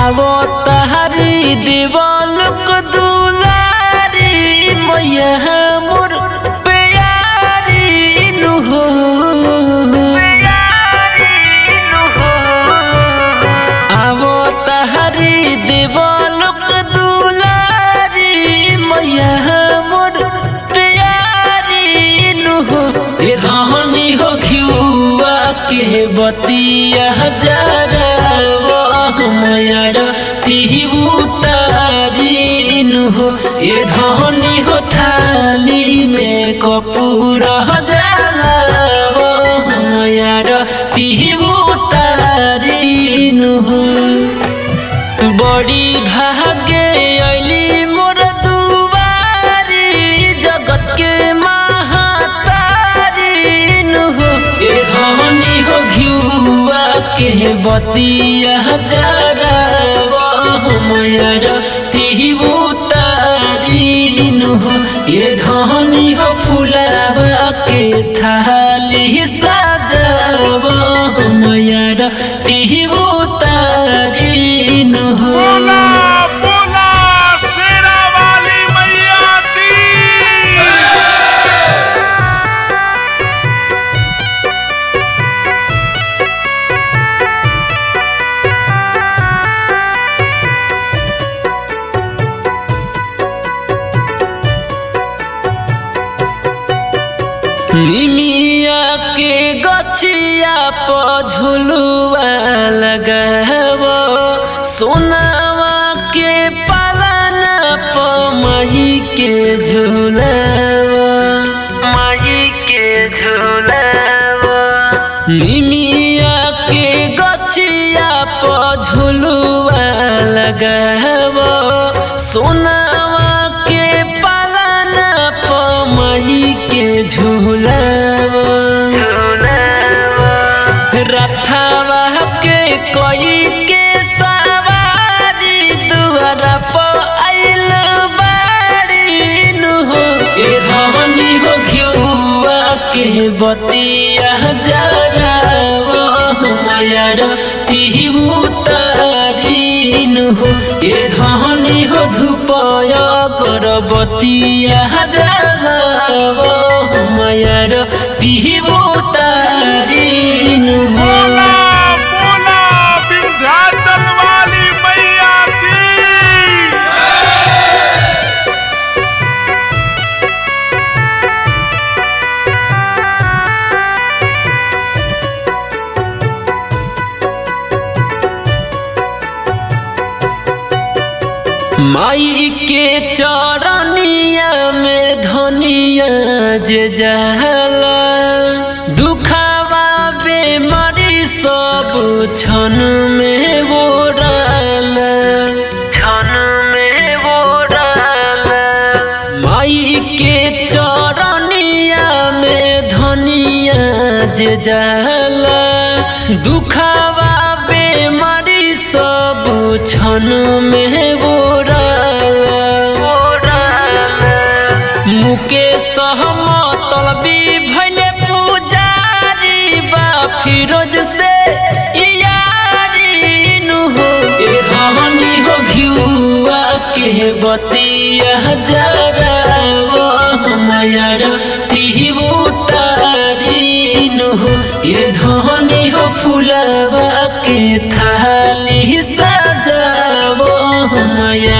आवो तहरी देवलुक दुलारी मैया मोर प्यारी नु हो आवो तहरी देवलुक दुलारी मैया मोर प्यारी नु हो ए रहनी हो घिउआ के बतिया जरा वो हमयर तिहु तारीन हो ए धनी हो थाली में कपूर जाला वो हमयर तिहु तारीन हो बड़ी भागे अली मोर दुआरी जगत के महातारी नु हो ए धनी हो घिउआ के बतिया जरा हमयर तिहु तारी नु हो ए धनी हो फुलावा के थाली सजाव हमयर तिहु तारी नु हो बोला बोला शेरा वाली मैया दी निमिया के गछिया प झुलुआ लगाव सोनावा के पालना प मही के झुलाव मही के झुलाव निमिया के गछिया प झुलुआ लगाव सोनावा के पालना प मही के झुलाव रथावा के कोई के सवारी दुआरा प आइल बाड़ी नु हो ए धनी हो घिउआ के बतिया जरा वो हमयर तिहु तारीन हो ए धनी हो धुपय कर बतिया जरा वो हमयर तिहु तारीन हो बोला बोला विंध्याचल वाली मैया दी माई के चरनिया में धनिया जे जहला दुखावा बेमारी सब क्षण में बोराल क्षण में बोराल माई के चरनिया में धनिया जे जहला दुखावा बेमारी सब क्षण में बोराल मुकेश तलबी भैले पुजारी बा फिरोज से यारी नु हो ए रहनी हो घिउआ के बतिया जरा वो हमयर तिहु तारी नु हो ए धनी हो फुलवा के थाली सजावो हमयर